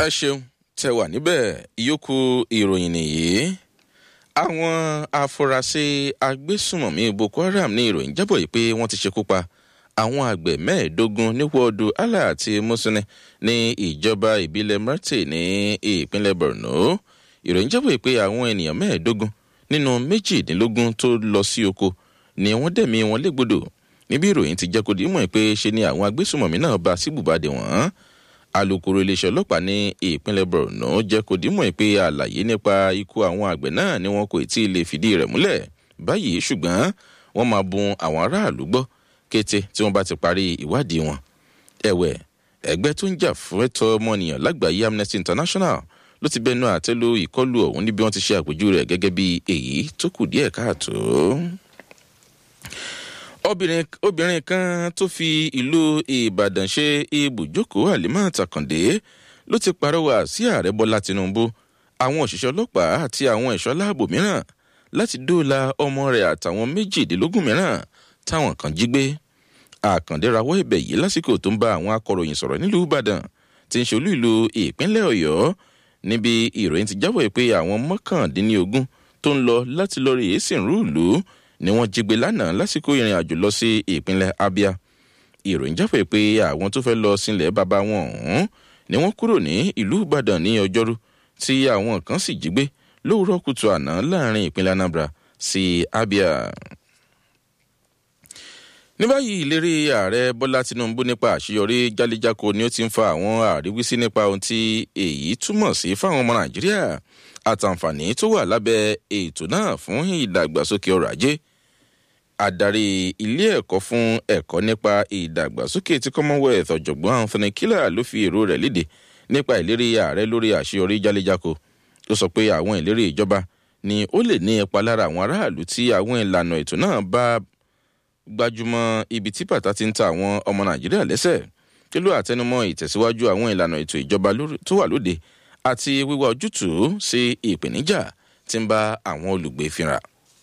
ẹ ṣeun tẹ wà níbẹ̀ ìyókù ìròyìn nìyí àwọn afurasí agbésùmọ̀mí boko haram ní ìròyìn jábọ̀ yìí pé wọ́n ti ṣekú pa àwọn àgbẹ̀ mẹ́ẹ̀ẹ́dógún ní wọ́ọ̀dù allah àti musuni ní ìjọba ìbílẹ̀ marte ní ìpínlẹ̀ borno ìròyìn jábọ̀ yìí pé àwọn ènìyàn mẹ́ẹ̀ẹ́dógún nínú méjìdínlógún tó lọ sí oko ni wọ́n dẹ̀mí wọn légbodò níbi ìròyìn ti jẹ́ kó di mọ̀ pé ṣe ni àwọn agbésùmọ̀mí náà bá síbùbàdì wọ́n alūkkóró iléeṣẹ́ ọlọ́pàá ní ìpínlẹ̀ borno jẹ́ kó di mọ̀ pé àlàyé nípa ikú àwọn àgbẹ̀ náà ni wọn kò tí ì lè fìdí rẹ̀ múlẹ̀ báyìí ṣùgbọ́n wọ́n máa bun àwọn aráàlú gbọ́ kété tí wọ́n bá ti parí ìwádìí wọn. ẹ̀wẹ̀ ẹgbẹ́ tó ń jà fún ẹ̀tọ́ ọmọnìyàn lágbàáyé amnesty international ló ti bẹnu àtẹ́lu ìkọlù ọ̀hún níbi wọ́n ti ṣe àpèjú rẹ̀ gẹ́gẹ́ bí èyí tó kù díẹ̀ káàtó obìnrin obìnrin kan tó fi ìlú ìbàdàn ṣe ibùjókòó àlìmọ́ àtàkàndé ló ti parọ́wà sí ààrẹ bọ́lá tinubu àwọn òṣìṣẹ́ ọlọ́pàá àti àwọn ẹ̀ṣọ́ láàbò mìíràn láti dóòlà ọmọ rẹ̀ àtàwọn méjìdínlógún mìíràn táwọn kan jí gbé àkàndé rawọ́ ẹ̀bẹ̀ yìí lásìkò tó ń bá àwọn akọ̀ròyìn sọ̀rọ̀ nílùú ìbàdàn tí ń ṣolú ìlú ìpínlẹ̀ ọ̀yọ́ níbi ìròyìn ti jábọ̀ pé àwọn mọ́kàndínlógún tó ń lọ láti lọ rèé sìnrú ìlú ni wọ́n jí gbé lánàá lásìkò ìrìn àjò lọ sí ìpínlẹ̀ abia ìròyìn jáfẹ́ pé àwọn tó fẹ́ lọ sílẹ̀ bàbá wọn ọ̀hún ni wọ́n kúrò ní ìlú ìbàdàn ní ọjọ́rú tí àwọn kan sì jí gbé lówùrọ̀ kùtù àná láàrin ìpínlẹ̀ anambra sí abia. ní báyìí ìlérí ààrẹ bọ́lá tinubu nípa àṣeyọrí jálíjáko ni ó ti ń fa àwọn àríwísí nípa ohun tí èyí túmọ̀ sí fáwọn ọmọ nàìjíríà àtàǹfààní tó wà lábẹ́ ètò náà fún ìdàgbàsókè ọrọ̀ ajé adarí ilé ẹ̀kọ́ fún ẹ̀kọ́ nípa ìdàgbàsókè tí commonwealth ọ̀jọ̀gbọ́n anthony killer ló fi èrò rẹ̀ léde nípa ìlérí ààrẹ lórí àṣeyọrí jálẹ̀jáko ó sọ pé àwọn ìlérí ìjọba ni ó lè ní ipa lára àwọn aráàlú tí àwọn ìlànà ètò náà bá gbajúmọ̀ ibi tí bàtà ti ń ta àwọn ọmọ nàìjíríà lẹ́sẹ̀ kí ló àtẹnumọ́ ìtẹ̀síwájú àwọn ìlànà ètò ìjọba tó wà lóde àti wíwá ojútùú sí ìpèníjà tí ń bá àwọn olùgbé fínra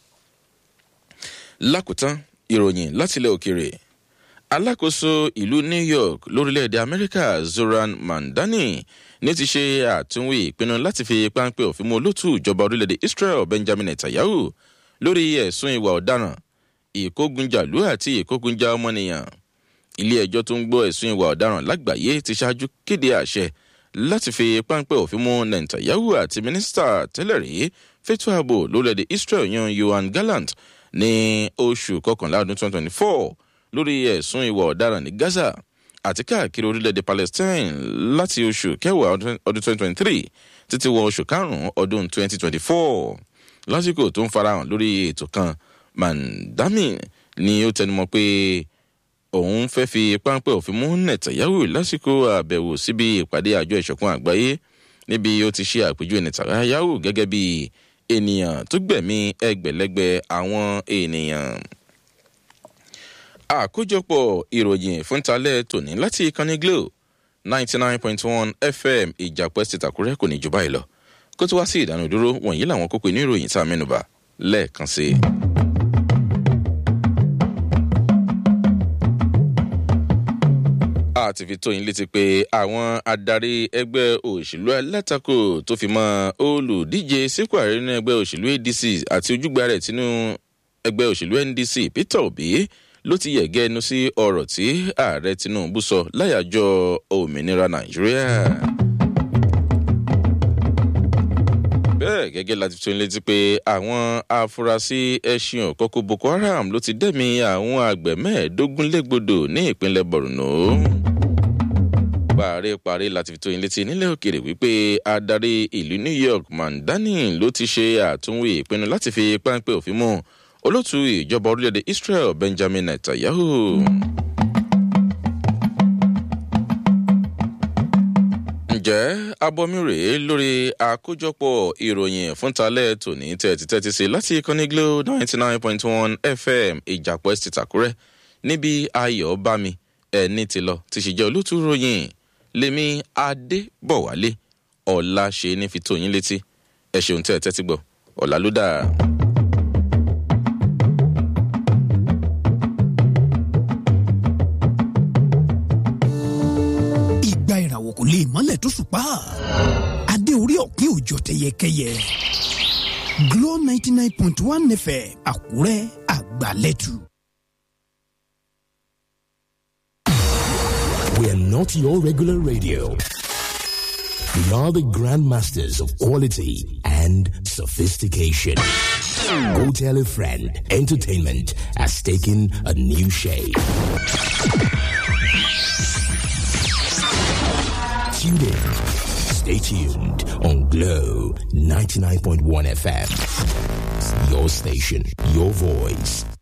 lákòótán ìròyìn látilẹ̀ òkèrè alákòóso ìlú new york lórílẹ̀‐èdè amẹ́ríkà zoran mandani ní ti ṣe àtúnwí ìpinnu láti fi páńpẹ́ òfin mú olótú ìjọba orílẹ̀‐èdè israel benjamin netanyahu lórí ẹ̀sùn ìwà ọ̀daràn ìkógunjàlú àti ìkógunjà ọmọnìyàn ilé ẹjọ́ tó ń gbọ́ ẹ̀sùn ìwà ọ̀daràn lágbàáyé ti ṣáájú kéde àṣẹ láti fi páńpẹ́ òfin mú netanyahu àti mínísítà tẹ́lẹ̀ rí fẹ́tọ́ ààbò lórílẹ̀‐èdè israel yan yohan gallant ní oṣù kọkànlá ọdún 2024 lórí ẹ̀sùn ìwà ọ̀daràn ní gaza àti káàkiri orílẹ̀-èdè palestine láti oṣù kẹwàá ọdún 2023 títí wọ oṣù karùn-ún ọdún 2024 lásìkò tó ń farahàn lórí ètò kan mandami ni ó tẹnumọ́ pé òun fẹ́ fi páńpẹ́ òfin mú netanyahu lásìkò àbẹ̀wò síbi ìpàdé àjọ ìṣọ̀kan àgbáyé níbi ó ti ṣe àpèjúwe netanyahu gẹ́gẹ́ bí ènìyàn tó gbẹ̀mí ẹgbẹ̀lẹ́gbẹ̀ àwọn ènìyàn. àkójọpọ̀ ìròyìn fúntalẹ̀ tòní láti ìkànnì glo ninety nine point one fm ìjàpẹ́ ti tàkúrẹ́ kò ní jù báyìí lọ kó tó wá sí ìdánudúró wọ̀nyí làwọn kókó inú ìròyìn tá a mẹ́nuba lẹ́ẹ̀kan sí i. a ti fi tó yín létí pé àwọn adarí ẹgbẹ́ òṣèlú alátakò tó fi mọ́ olùdíje sípò ààrẹ nínú ẹgbẹ́ òṣèlú adc àti ojúgbà rẹ̀ tínú ẹgbẹ́ òṣèlú ndc peter obi ló ti yẹ̀gẹ́ ẹnu sí ọ̀rọ̀ tí ààrẹ tinubu sọ láyàjọ òmìnira nàìjíríà. bẹ́ẹ̀ gẹ́gẹ́ láti fi tó yín létí pé àwọn afurasí ẹṣin òkọ́kọ́ boko haram ló ti dẹ́mi àwọn àgbẹ̀ mẹ́ẹ̀ẹ́dógún légbodò ní ìpínlẹ̀ borno paríparí láti fi tó yín létí nílẹ̀ òkèrè wípé adarí ìlú new york mandani ló ti ṣe àtúnwò ìpinnu láti fi páńpẹ́ òfin mú olóòtú ìjọba orílẹ̀-èdè israel benjamin netanyahu. ǹjẹ́ abọ́mi rèé lórí àkójọpọ̀ ìròyìn fúntalẹ̀ tòní tẹ́tí tẹ́tí sí láti ìkànnì glo ninety nine point one fm ìjàpọ̀ ẹ̀sì tàkúrẹ́ níbi ayọ̀ bá mi ẹni tí lọ ti ṣèjẹ́ olóòtú ròyìn lèmi adébọ̀wálé ọ̀la ṣe ní fi tó yín létí ẹ ṣeun tẹ́ ẹ tẹ́tí gbọ́ ọ̀la ló dáa. ìgbà ìràwọ̀ ìràwọ̀ kò lè mọ́lẹ̀ tó ṣùpá adé orí ọ̀kín òjò tẹyẹkẹyẹ Glow ninety nine point one FM Àkúrẹ́ àgbàlẹ́tù. We are not your regular radio. We are the grandmasters of quality and sophistication. Go tell a friend. Entertainment has taken a new shape. Tune in. Stay tuned on Glow 99.1 FM. Your station, your voice,